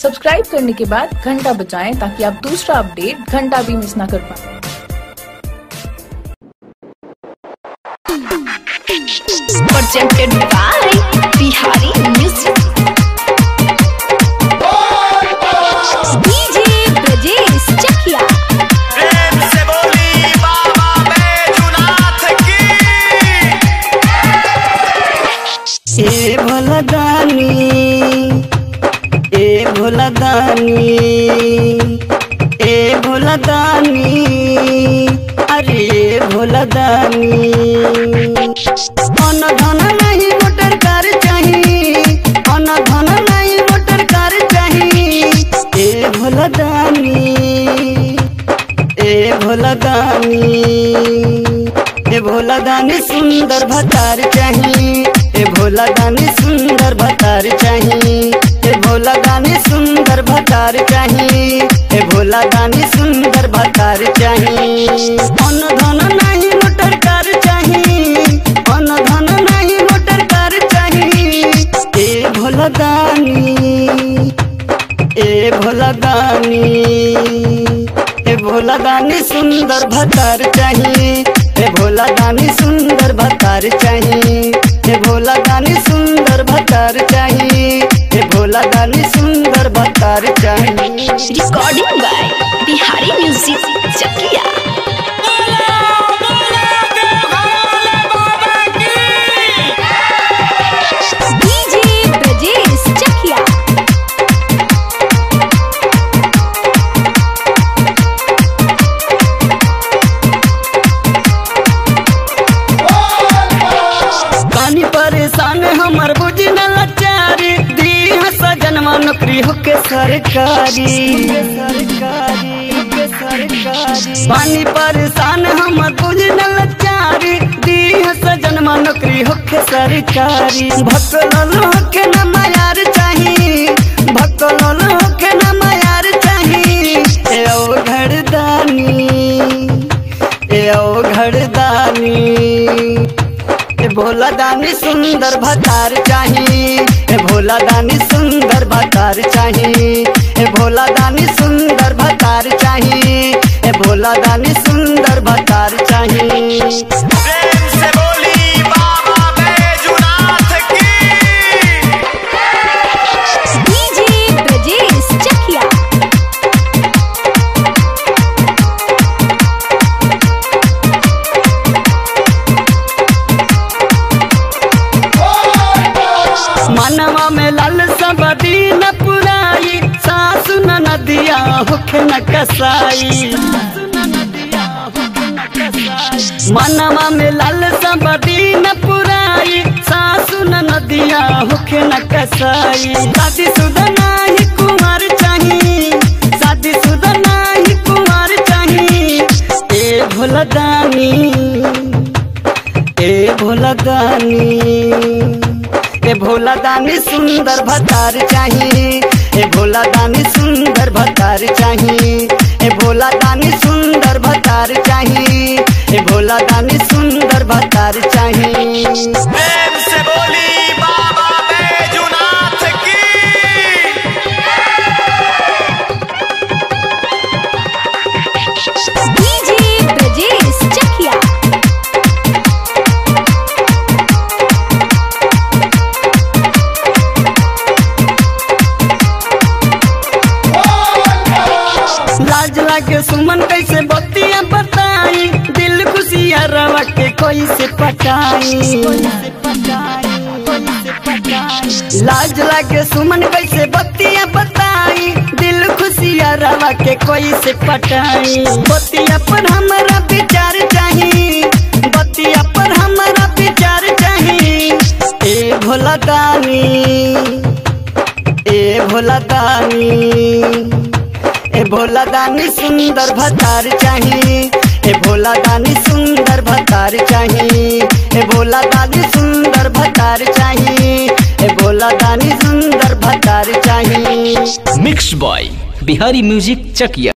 Subscribe करने के बाद घंटा बजाएं ताकि आप दूसरा अपडेट घंटा भी मिस ना कर पाए presented by Bihari Music. DJ Brajesh Chakia. प्रेम से बोली बाबा बैजूनाथ की ए भोलदानी ए भोलदानी ए भोलदानी अरे ए भोलदानी अन धन नहीं मोटर कार चाही अन धन नहीं मोटर कार चाही ए भोलदानी ए भोलदानी ए भोलदानी सुंदर भतार चाही ए भोलदानी सुंदर भतार चाही ए भोलदानी सुंदर भतार चाही ए भोलदानी सुंदर भतार चाही अन धन नहीं मोटर कार चाही अन धन नहीं मोटर कार चाही ए भोलदानी ए भोलदानी ए भोलदानी सुंदर भतार चाही ए भोलदानी सुंदर भतार चाही ए भोलदानी सुंदर भतार चाही ए भोलदानी सुंदर भतार चाही Recording by Bihari Music Chakia. DJ Brajesh Chakia. पानी परेशान हमर बुझी न लाचारी दी सजनवा नौकरी होके सरकारी पानी परेशान हमर बुझी न लाचारी दी सजनवा नौकरी होके सरकारी भकलल होके न मायार चाही भकलल होके न मायार चाही ए ओ घरदानी ए ओ घरदानी ए भोला दानी सुंदर भतार चाही ए भोला दानी सुंदर भतार चाही ए भोला दानी सुंदर भतार चाही ए भोला दानी सुंदर भतार चाही प्रेम से बोली बाबा बैजूनाथ की DJ Brajesh Chakia. मनवा में लाल सबदी न पुराई सासु न नदिया होखे न कसाई मनवा में लाल सबदी न पुराई सासु न नदिया होखे न कसाई शादी सुधा नाही कुमार चाही शादी सुधा नाही कुमार चाही ए भोलदानी ए भोलदानी ए भोलादानी सुंदर भतार चाही ए भोलादानी सुंदर भतार चाही ए भोलादानी सुंदर भतार चाही ए भोलादानी सुंदर भतार चाही प्रेम से बोली बाबा बैजूनाथ की DJ Brajesh Chakia. लाज लागे सुमन कैसे बतिया बताई दिल खुशिया रवा के कैसे पटाई लाज लागे सुमन कैसे बतिया बताई दिल खुशिया रवा के कैसे पटाई बतिया पर हमारा विचार चाही बतिया पर हमारा विचार चाही ए भोला दानी ए भोला दानी ए भोला दानी सुंदर भतार चाही ए भोला दानी सुंदर भतार चाही ए भोला दानी सुंदर भतार चाही ए भोला दानी सुंदर भतार चाही मिक्स बॉय बिहारी म्यूजिक चकिया